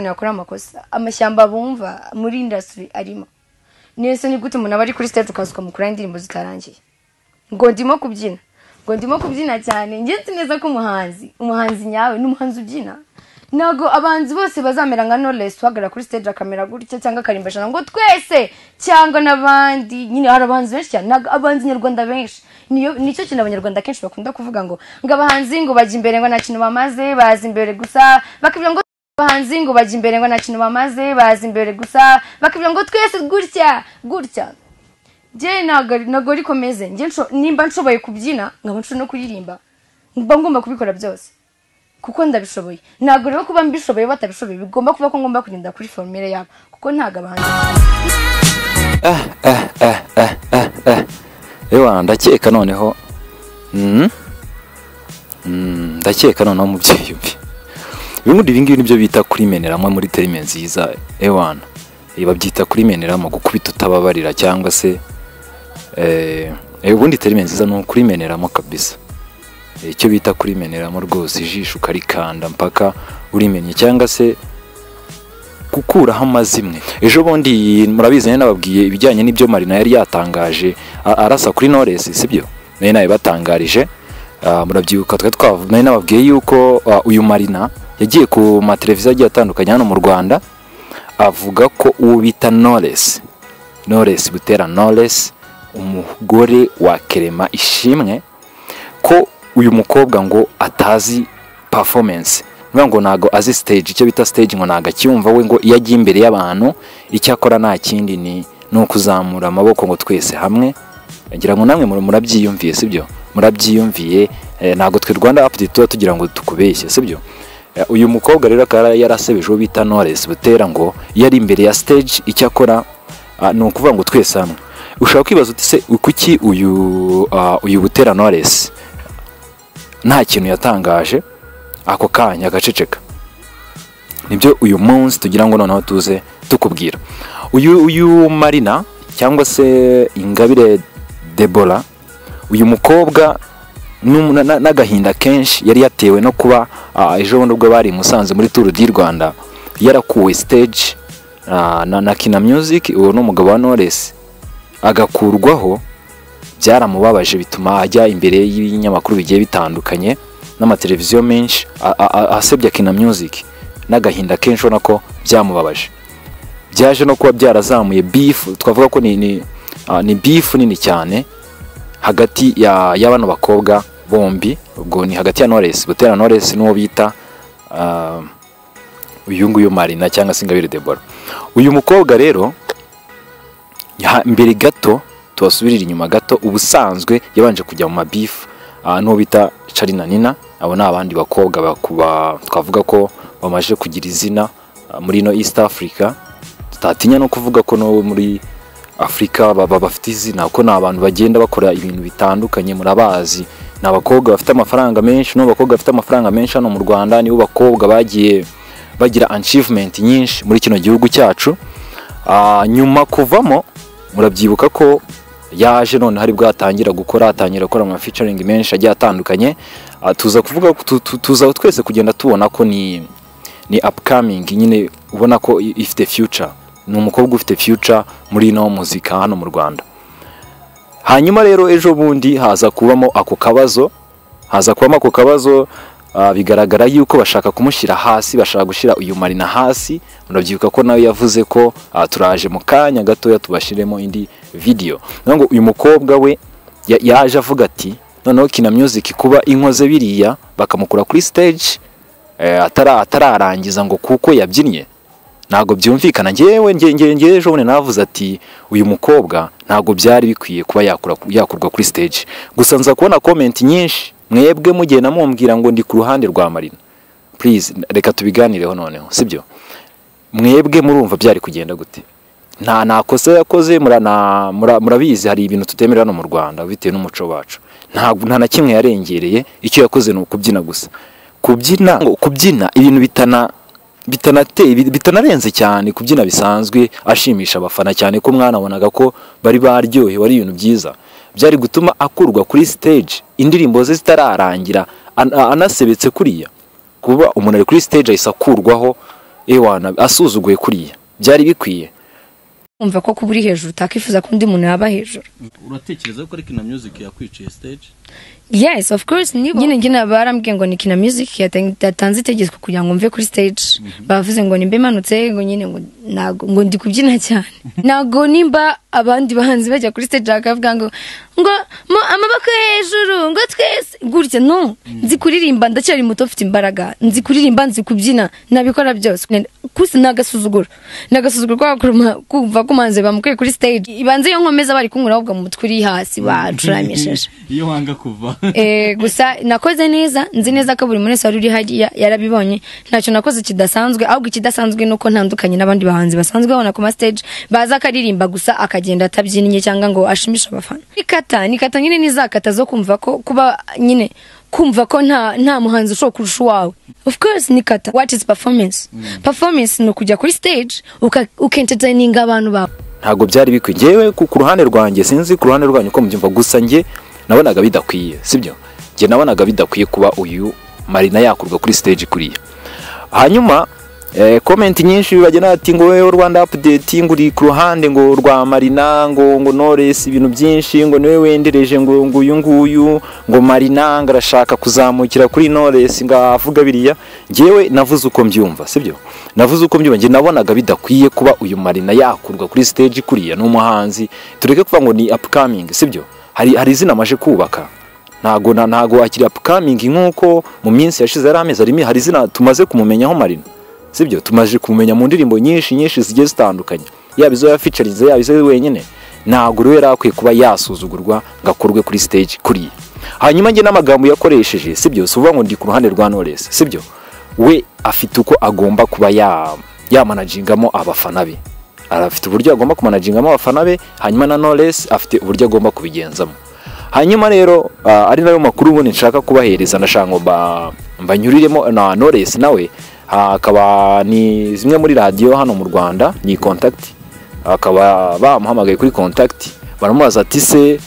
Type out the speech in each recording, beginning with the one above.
yakora amakosa amashyamba bumva muri indasitiri arimo nese ni gute umuntu aba ari kuri sitade ukazuka mukuru indirimbo zitarangiye ngo ndimo kubyina ngo ndimo kubyina cyane ngenzi neza ko umuhanzi umuhanzi nyawe ni umuhanzi ubyina ntabwo abahanzi bose bazamera nka Knowless uhagarara kuri stage akamera gutya cyangwa akarimbashana ngo twese cyangwa n'abandi nyine hari abahanzi benshi cyane ntabwo abahanzi nyarwanda benshi niyo nicyo kintu abanyarwanda kenshi bakunda kuvuga ngo ngo abahanzi ngo bajya imbere ngo nta kintu bamaze baza imbere gusa bakibwira ngo abahanzi ngo bajya imbere ngo nta kintu bamaze baza imbere gusa bakibwira ngo twese gutya gutya njye ntabwo ariko meze nimba nshoboye kubyina nkaba nshoboye no kuririmba mba ngomba kubikora byose kuko ndabishoboye ntabwo rero kuba mbishoboye batabishoboye bigomba kuba ko ngomba kugenda kuri formire yabo kuko ntabwo abahanzi ewa ndakeka noneho Mm. Mm, ndakeka noneho mubyeyi mbi bimwe ibi ngibi nibyo bita kurimeneramo muri terime nziza ewana Ibi babyita kurimeneramo gukubita utababarira cyangwa se eh, eh, ubundi terime nziza ni ukurimeneramo kabisa Eh, icyo bita kurimeneramo rwose ijisho ukarikanda mpaka urimenye cyangwa se gukuraho amazimwe ejo bundi murabizi nari nababwiye ibijyanye n'ibyo marina yari yatangaje a- arasa kuri knowless sibyo nari nabibatangarije Ah, murabyibuka twari twavu- nari nababwiye yuko ah, uyu marina yagiye ku mateleviziyo agiye atandukanye hano mu rwanda avuga ko uwo bita knowless knowless butera knowless umugore wa kerema ishimwe ko uyu mukobwa ngo atazi performance nuvuga ngo ntago azi stage icyo bita stage ngo ntago acyumva we ngo iyo agiye imbere y'abantu icyo akora nta kindi ni ni ukuzamura amaboko ngo twese hamwe ngira ngo namwe mura- murabyiyumviye sibyo murabyiyumviye eh, ntago twe rwanda update tuba tugira ngo tukubeshye sibyo Eh, uyu mukobwa rero akaba yarasebeje uwo bita Knowless butera ngo iyo ari imbere ya stage icyo akora ah, ni ukuvuga ngo twese hamwe ushobora kwibaza uti se kuki uyu ah, uyu butera Knowless nta kintu yatangaje ako kanya agaceceka nibyo uyu munsi tugira ngo noneho tuze tukubwira uyu uyu marina cyangwa se ingabire debora uyu mukobwa n'um- na- na- n'agahinda kenshi yari yatewe no kuba ah, ejo bundi ubwo bari i musanze muri turu di rwanda yarakuwe stage ah, na, na kina music uwo ni umugabo wa knowless agakurwaho byaramubabaje bituma ajya imbere y'ibinyamakuru bigiye bitandukanye n'amateleviziyo menshi a- a- a- asebya kina music n'agahinda kenshi ubona ko byamubabaje byaje no kuba byarazamuye bifu twavuga ko ni ni, ah, ni bifu nini cyane hagati ya ya bano bakobwa bombi ubwo ni hagati ya Knowless Butera Knowless n'uwo bita ah, uyu nguyu Marina cyangwa se Ingabire Deborah uyu mukobwa rero ya- mbere gato tubasubirira inyuma gato ubusanzwe yabanje kujya mu mabifu ah, n'uwo bita Charly na Nina abo ni abandi bakobwa bakuba twavuga ko bamaze kugira izina ah, muri ino East Africa tutatinya no kuvuga ko no muri Afurika baba bafite izina kuko ni abantu bagenda bakora ibintu bitandukanye murabazi ni abakobwa bafite amafaranga menshi n'ubu bakobwa bafite amafaranga menshi hano mu Rwanda nibo bakobwa bagiye bagira achievement nyinshi muri kino gihugu cyacu Ah, nyuma kuvamo murabyibuka ko yaje none hari bwo atangira gukora atangira gukora ama featuring menshi agiye atandukanye Ah, tuza kuvuga ko- tu- tu- tuza twese kugenda tubona ko ni ni upcoming nyine ubona ko i- ifite future ni umukobwa ufite future muri ino muzika hano mu Rwanda hanyuma rero ejo bundi haza kubamo ako kabazo haza kubamo ako kabazo ah, bigaragara yuko bashaka kumushyira hasi bashaka gushyira uyu marina hasi murabyibuka ko nawe yavuze ko ah, turaje mu kanya gatoya tubashyiremo indi video Niyo ngo uyu mukobwa we ya- yaje avuga ati noneho kina music kuba inkoze biriya bakamukura kuri stage eh, atara- atararangiza ngo kuko yabyinnye ntabwo byumvikana ngewe nge- nge- nge ejo bundi navuze ati uyu mukobwa ntabwo byari bikwiye kuba yakura, yakurwa kuri stage gusa nza kubona comment nyinshi mwebwe mugenda mumbwira ngo ndi ku ruhande rwa Marina please reka tubiganireho noneho sibyo mwebwe murumva byari kugenda gute nta nakosa yakoze mura- na- mura- murabizi hari ibintu tutemera hano mu Rwanda bitewe n'umuco wacu ntabwo nta na kimwe yarengereye icyo yakoze ni ukubyina gusa kubyina ngo kubyina ibintu bitana bitanateye bit- bitanarenze cyane kubyina bisanzwe ashimisha abafana cyane ko mwanabonaga ko bari baryohewe ari ibintu byiza byari gutuma akurwa kuri stage indirimbo ze zitararangira an- a- anasebetse kuriya kuba umuntu ari kuri stage ahise akurwaho ewana asuzuguye kuriya byari bikwiye umva ko kuba uri hejuru utakifuza ko undi muntu yaba hejuru uratekereza ko ari kina music yakwiciye stage yes of course nibo nyine njye nabo barambwiye ngo ni kina music yata- yatanze itegeko kugira ngo mve kuri stage bavuze ngo nimba imanutse ngo nyine ngo ntago ngo ndi kubyina cyane ntago nimba abandi bahanzi bajya kuri stage bakavuga ngo ngo mo amaboko hejuru ngo twese gutya no nzi kuririmba ndacyari muto mfite imbaraga nzi kuririmba nzi kubyina nabikora byose kusa ni agasuzuguro ni agasuzuguro ko bakora- kumva ko umuhanzi bamukuye kuri stage ibanze iyo nkomeza bari kunkura ahubwo mu mutwe uri hasi bacuramishije iyo wanga kuva Eh, gusa nakoze neza nzi neza ko buri muntu wese wari uri hariya yarabibonye ntacyo nakoze kidasanzwe ahubwo ikidasanzwe ni uko ntandukanye n'abandi bahanzi basanzwe babona ku ma stage baza akaririmba gusa akagenda atabyinnye cyangwa ngo ashimishe abafana nikata nikata nyine nizakata zo kumva ko kuba nyine kumva ko nta nta muhanzi ushobora kurusha uwawe of course ni kata what is performance performance ni ukujya kuri stage uka- ukentertaininga abantu bawe ntabwo byari bikwiye ngewe ku ku ruhande rwanjye sinzi ku ruhande rwanyu ko mubyumva gusa njye nabonaga bidakwiye sibyo njye nabonaga bidakwiye kuba uyu marina yakurwa kuri stage kuriya hanyuma eh, komenti nyinshi bagena ati ngo wowe rwanda update ngo uri ku ruhande ngo rwa marina ngo ngo knowless ibintu byinshi ngo niwe wendereje ngo ngo uyu nguyu ngo marina ngo arashaka kuzamukira kuri knowless ngo avuga biriya ngewe navuze uko mbyumva sibyo navuze uko mbyumva njye nabonaga bidakwiye kuba uyu marina yakurwa kuri stage kuriya ni umuhanzi tureke kuvuga ngo ni upcoming sibyo hari hari izina amaje kubaka ntago na ntago akiri upcoming nk'uko mu minsi yashize yari amezi arimo hari izina tumaze kumumenyaho marina sibyo tumaze kumumenya mu ndirimbo nyinshi nyinshi zigiye zitandukanye yaba izo yafeaturinze yaba izo wenyine ntabwo rero yari akwiye kuba yasuzugurwa ngo akurwe kuri stage kuriya hanyuma njye n'amagambo yakoresheje sibyo si uvuga ngo ndi ku ruhande rwa Knowless sibyo we afite uko agomba kuba ya yamanajingamo abafana be afite uburyo agomba kumanajingamo abafana be hanyuma na Knowless afite uburyo agomba kubigenzamo hanyuma rero ah, ari nayo makuru ubundi nshaka kubahereza nashaka ngo ba- mbanyuriremo na Knowless nawe ah, akaba ni zimwe muri radiyo hano mu Rwanda ni contact akaba bamuhamagaye kuri contact baramubaza ati se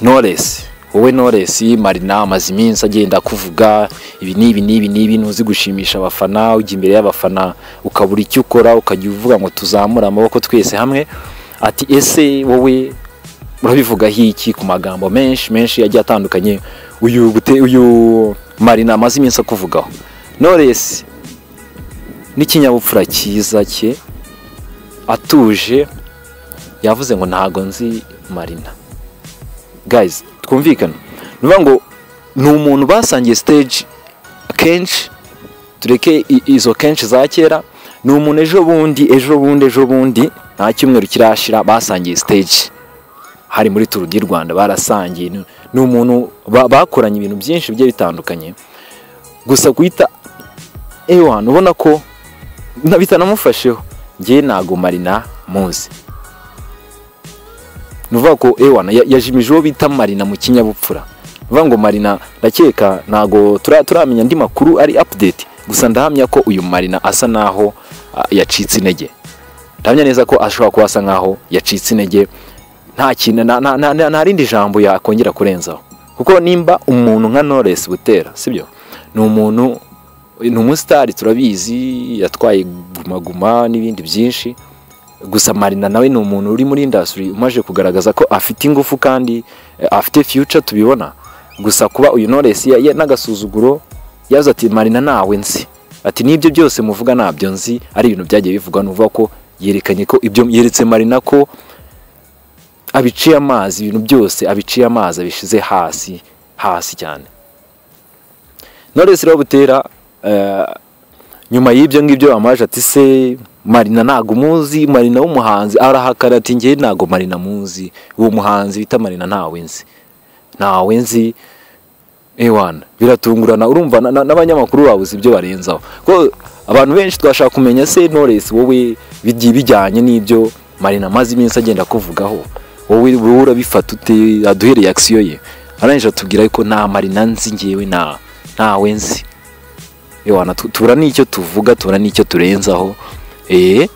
Knowless wowe Knowless Marina amaze iminsi agenda akuvuga ibi n'ibi n'ibi n'ibi ntuzi gushimisha abafana ujya imbere y'abafana ukabura icyo ukora ukajya uvuga ngo tuzamure amaboko twese hamwe ati ese wowe urabivugaho iki ku magambo menshi menshi agiye atandukanye uyu bute uyu marina amaze iminsi akuvugaho Knowless n'ikinyabupfura cyiza cye atuje yavuze ngo ntago nzi marina guys twumvikane ni ukuvuga ngo ni umuntu basangiye stage kenshi tureke i- izo kenshi za kera ni umuntu ejo bundi ejo bundi ejo bundi nta cyumweru kirashira basangiye stage hari muri turu di rwanda barasangiye ni ni umuntu ba- bakoranye ibintu byinshi bigiye bitandukanye gusa guhita ewan ubona ko na- bitanamufasheho ngewe ntago marina muzi ni ukuvuga ko ewana ya- yajimije uwo bita marina mu kinyabupfura ni ukuvuga ngo marina ndakeka ntago tura- turamenya andi makuru ari update gusa ndahamya ko uyu marina asa naho ah, yacitse intege ndahamya neza ko ashobora kuba asa nkaho yacitse intege nta kintu nta- nta- nta- nta rindi jambo yakongera kurenzaho kuko nimba umuntu nka Knowless butera sibyo ni umuntu ni umusitari turabizi yatwaye gumaguma n'ibindi byinshi gusa marina nawe ni umuntu uri muri indasitiri umaze kugaragaza ko afite ingufu kandi eh, afite fiyuca tubibona gusa kuba uyu Knowless ya- ya- n'agasuzuguro yaza ati marina nawe nzi ati n'ibyo byose muvuga ntabyo nzi ari ibintu byagiye bivugwa nuvuga ko yerekanye ko ibyo yeretse marina ko abiciye amazi ibintu byose abiciye amazi abishize hasi hasi cyane Knowless rero butera eh, nyuma y'ibyo ngibyo amaje ati se marina ntago umuzi marina w'umuhanzi arahakana ati ngewe ntago marina muzi uwo muhanzi bita marina ntawe nzi ntawe nzi ewana biratungurana urumva na- na- n'abanyamakuru babuze ibyo barenzaho ko abantu benshi twashaka kumenya se Knowless wowe bigiye bijyanye n'ibyo marina amaze iminsi agenda kuvugaho wowe wowe urabifata ute aduhe reaction ye arangije atubwira ko nta marina nzi ngewe nta ntawe nzi ewana tu- tubura n'icyo tuvuga tubura n'icyo turenzaho eh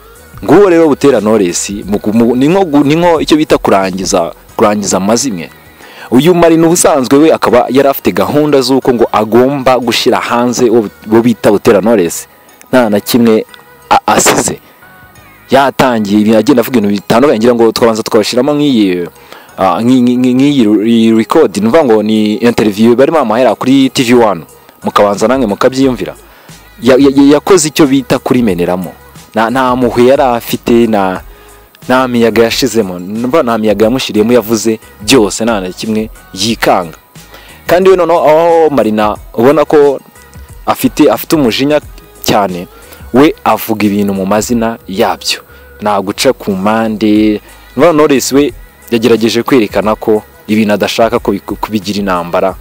nguwo rero butera Knowless mu- mu- ni nko gu- ni nko icyo bita kurangiza kurangiza amazimwe uyu marina ubusanzwe we akaba yari afite gahunda z'uko ngo agomba gushyira hanze uwo bu- uwo bita butera Knowless nta na kimwe a- asize yatangiye ibintu agenda avuga ibintu bitandukanye ngira ngo twabanza twashyiramo nk'iyi ah, nk'i- nk'i- nk'i- nk'iyi record ni ukuvuga ngo ni interview barimo bamahera kuri tv wani mukabanza namwe mukabyiyumvira Ya- ya- ya- yakoze icyo bita kurimeneramo nta nta muhwe yari afite nta nta miyaga yashizemo mba nta miyaga yamushyiriyemo yavuze byose nta na kimwe yikanga kandi we noneho aho marina ubona ko afite afite umujinya cyane we avuga ibintu mu mazina yabyo nta guca ku mpande noneho Knowless we yagerageje kwerekana ko ibintu adashaka ko biku- kubigira intambara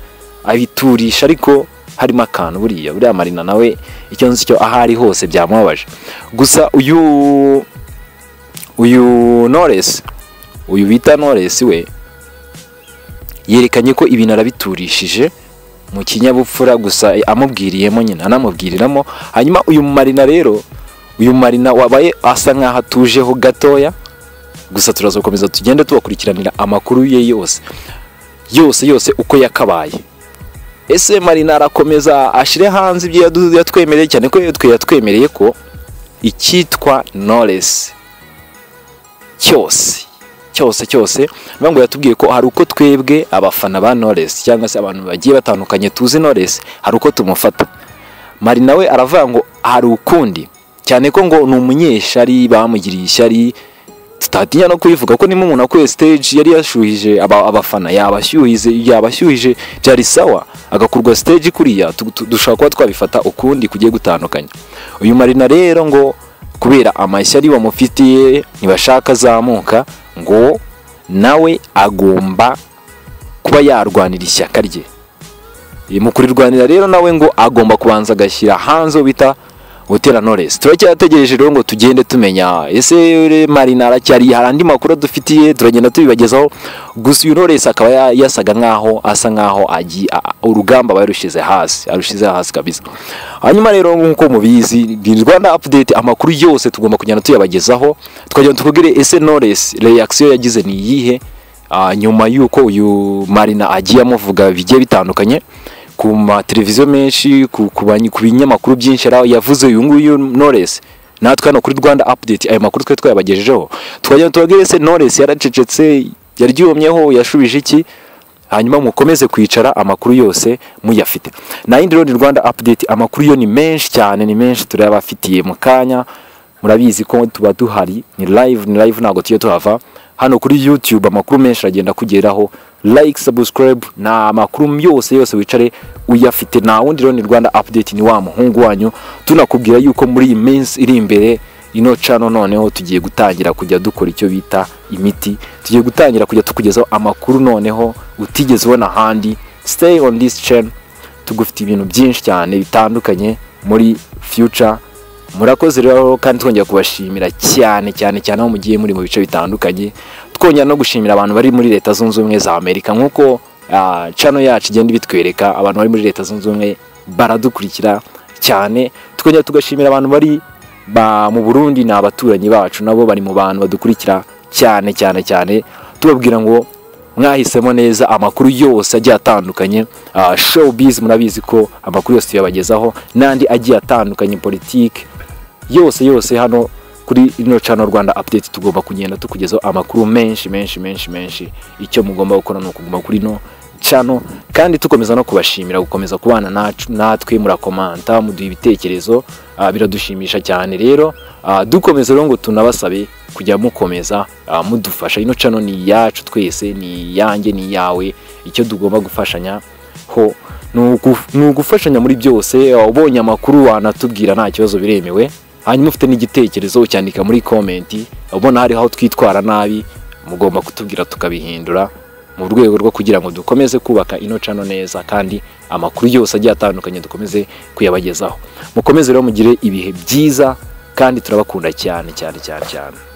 abiturisha ariko harimo akantu buriya buriya marina nawe icyo nzi cyo aho ari hose byamubabaje gusa uyu uyu Knowless uyu bita Knowless we yerekanye ko ibintu arabiturishije mu kinyabupfura gusa amubwiriyemo nyine anamubwiriramo hanyuma uyu marina rero uyu marina wabaye asa nk'aho atujeho gatoya gusa turazakomeza tugende tubakurikiranira amakuru ye yose yose yose uko yakabaye ese marina arakomeza ashyire hanze ibyo yadu- yatwemereye cyane ko twe yatwemereye ko icyitwa noresi cyose cyose cyose niyo ngo yatubwiye ko hari uko twebwe abafana ba noresi cyangwa se abantu bagiye batandukanye tuzi noresi hari uko tumufata marina we aravuga ngo hari ukundi cyane ko ngo ni umunyeshari bamugiriye ishyari tutatinya no kubivuga ko niba umuntu akuye stage yari yashyuhije aba- abafana yabashyuhije yabashyuhije byari sawa agakurwa stage kuriya tu- tu- dushobora kuba twabifata ukundi kugiye gutandukanye uyu marina rero ngo kubera amashyari bamufitiye ntibashaka azamuka ngo nawe agomba kuba yarwanira ishyaka rye Iyi mu kurirwanira rero nawe ngo agomba kubanza agashyira hanze uwo bita gutera noresi turacyategereje rero ngo tugende tumenya ese re- marina aracyari hari andi makuru dufitiye turagenda tubibagezaho gusa uyu noresi akaba ya- yasaga nkaho asa nkaho agi- a- a- urugamba barushize hasi arushize hasi kabisa hanyuma rero nk'uko mubizi ni rwanda update amakuru yose tugomba kugenda tuyabagezaho tukagenda tukubwire ese noresi reaction yagize ni iyihe Ah, nyuma y'uko uyu marina agiye amuvuga bigiye bitandukanye ku mateleviziyo menshi ku, ku, banyi- ku binyamakuru byinshi yari yavuze uyu nguyu Knowless natwe hano kuri Rwanda Update ayo makuru twari twayabagejejeho tukagenda tubabwire se Knowless yaracecetse yaryumyeho yashubije iki hanyuma mukomeze kwicara amakuru yose muyafite na yindi rero ni Rwanda Update amakuru yo ni menshi cyane ni menshi turayabafitiye mu kanya murabizi ko tuba duhari ni live ni live ntabwo tujya tuhava hano kuri youtube amakuru menshi aragenda kugeraho like subscribe ni amakuru yose yose wicare uyafite nta wundi rero ni rwanda update ni wa muhungu wanyu tunakubwira yuko muri iyi minsi iri imbere ino cano noneho tugiye gutangira kujya dukora icyo bita imiti tugiye gutangira kujya tukugezaho amakuru noneho utigeze ubona ahandi stay on this channel tugufite ibintu byinshi cyane bitandukanye muri future murakoze rero kandi twongera kubashimira cyane cyane cyane aho mugiye muri mu bice bitandukanye twongera no gushimira abantu bari muri leta zunze ubumwe za amerika nk'uko ah, cano yacu igenda ibitwereka abantu bari muri leta zunze ubumwe baradukurikira cyane twongera tugashimira abantu bari ba- mu burundi ni abaturanyi bacu nabo bari mu bantu badukurikira cyane cyane cyane tubabwira ngo mwahisemo neza amakuru yose agiye atandukanye ah, showbiz murabizi ko amakuru yose tuyabagezaho n'andi agiye atandukanye politiki yose yose hano kuri ino cano rwanda update tugomba kugenda tukugezaho amakuru menshi menshi menshi menshi icyo mugomba gukora ni ukuguma kuri ino cano kandi tukomeza no kubashimira gukomeza kubana nacu- natwe murakomanta muduha ibitekerezo ah, biradushimisha cyane rero ah, dukomeza rero ngo tunabasabe kujya mukomeza ah, mudufasha ino cano ni iyacu twese ni iyanjye ni iyawe icyo tugomba gufashanya ho ni ugu- ni ugufashanya muri byose ah, ubonye amakuru wanatubwira nta kibazo biremewe hanyuma ufite n'igitekerezo ucyandika muri komenti ubona hariho aho twitwara nabi mugomba kutubwira tukabihindura mu rwego rwo kugira ngo dukomeze kubaka ino cano neza kandi amakuru yose agiye atandukanye dukomeze kuyabagezaho mukomeze rero mugire ibihe byiza kandi turabakunda cyane cyane cyane cyane